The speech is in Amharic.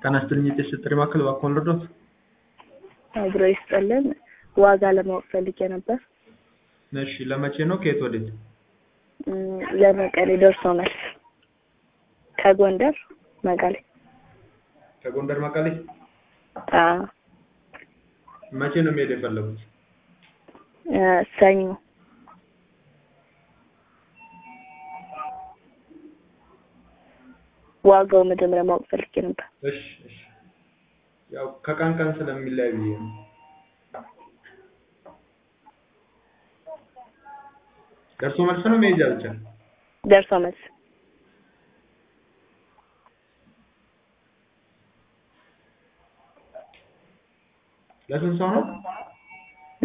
ጤና ይስጥልኝ የጤና ጥሪ ማዕከል እባክዎን ልርዳዎት? አብሮ ይስጥልን። ዋጋ ለማወቅ ፈልጌ ነበር። እሺ ለመቼ ነው? ከየት ወዴት? እም፣ ለመቀሌ ደርሶ መልስ ከጎንደር መቀሌ። ከጎንደር መቀሌ? አዎ መቼ ነው መሄድ የፈለጉት? እ፣ ሰኞ ዋጋው መጀመሪያ ማወቅ ፈልጌ ነበር። እሺ እሺ ያው ከቀን ቀን ስለሚለያይ ብዬ ነው። ደርሶ መልስ ነው መሄጃ ብቻ? ደርሶ መልስ ለስንት ሰው ነው?